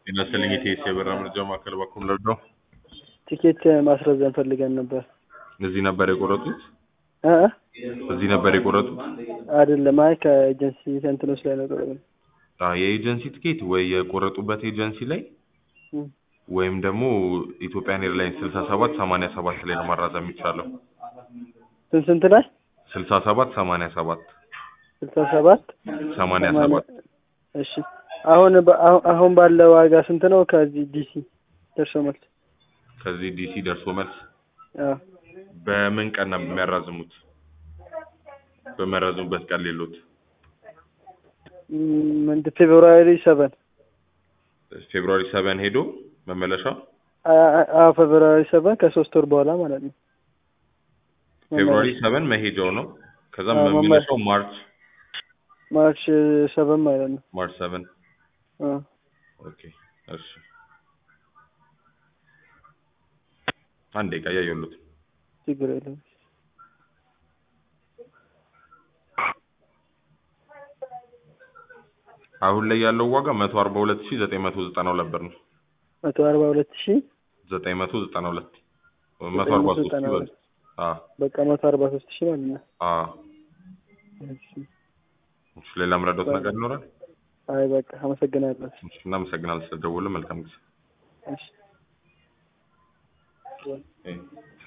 ጤና ይስጥልኝ የኢቲኤስ የበረራ መረጃ ማዕከል በኩል ረዳው ቲኬት ማስረዘም ፈልገን ነበር። እዚህ ነበር የቆረጡት? እ እዚህ ነበር የቆረጡት? አይደለም፣ አይ ከኤጀንሲ እንትኖች ላይ ነው የቆረጥነው። አዎ የኤጀንሲ ቲኬት ወይ የቆረጡበት ኤጀንሲ ላይ እም፣ ወይም ደግሞ ኢትዮጵያን ኤርላይንስ ስልሳ ሰባት ሰማንያ ሰባት ላይ ነው ማራዘም የሚቻለው። ስንት ስንት ላይ ስልሳ ሰባት ሰማንያ ሰባት ስልሳ ሰባት ሰማንያ ሰማንያ- ሰባት እሺ አሁን በ- አሁን- አሁን ባለው ዋጋ ስንት ነው? ከዚህ ዲሲ ደርሶ መልስ ከዚህ ዲሲ ደርሶ መልስ አዎ በምን ቀን ነው የሚያራዝሙት? በሚያራዝሙበት ቀን ሌሎት እም፣ እንደ ፌብሩዋሪ ሰቨን ፌብሩዋሪ ሰቨን ሄዶ መመለሻ አዎ ፌብሩዋሪ ሰቨን ከሶስት ወር በኋላ ማለት ነው። ፌብሩዋሪ ሰቨን መሄጃው ነው። ከዛ አዎ፣ መመለሻው ማርች ማርች ሰቨን ማለት ነው። ማርች ሰቨን አዎ ኦኬ እሺ አንድ ደቂቃ እያየሁት ችግር የለም። አሁን ላይ ያለው ዋጋ መቶ አርባ ሁለት ሺ ዘጠኝ መቶ ዘጠና ሁለት ብር ነው። መቶ አርባ ሁለት ሺህ ዘጠኝ መቶ ዘጠና ሁለት መቶ አርባ ሶስት ሺ ብር አዎ በቃ መቶ አርባ ሶስት ሺህ ማለት ነው። አዎ እሺ። እሺ ሌላ ምረዳት ነገር ይኖራል? አይ በቃ አመሰግናለሁ። እሺ እናመሰግናለን ስለደወሉ መልካም ጊዜ እሺ እህ